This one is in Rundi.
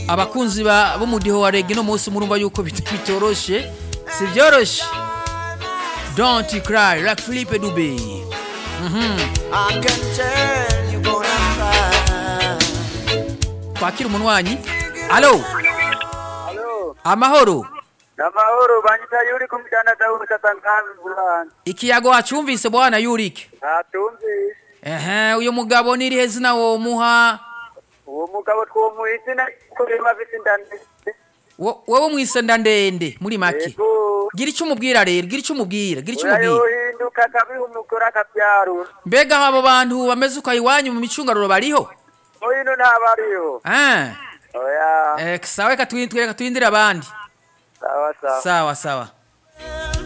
abakunzi ba b'umudiho wa rege no munsi murumva yuko bit- bitoroshe si byoroshe don't cry like philippe dube I can tell you gonna cry. twakira umunwanyi alo Halo, amahoro namahoro banyita yuri kumdandaza urutata nkazi bulani. ikiyago wacumvise bwana yurike Natumvise. ehe uyu mugabo nirihe zina womuha Uwo mugabo twomuhise na kurema bisi ndande. Wo- wowe mwisenda ndende muri make Ego. gira icyo umubwira rero gira icyo umubwira gira icyo umubwira Urayohinduka akabiha umugore akabyarura. mbega abo bantu bameze uko iwanyu mu micungararo bariho Hino ntabariho. Ah, Oya. eh, sawa reka twin- reka twindire abandi Sawa sawa. sawa sawa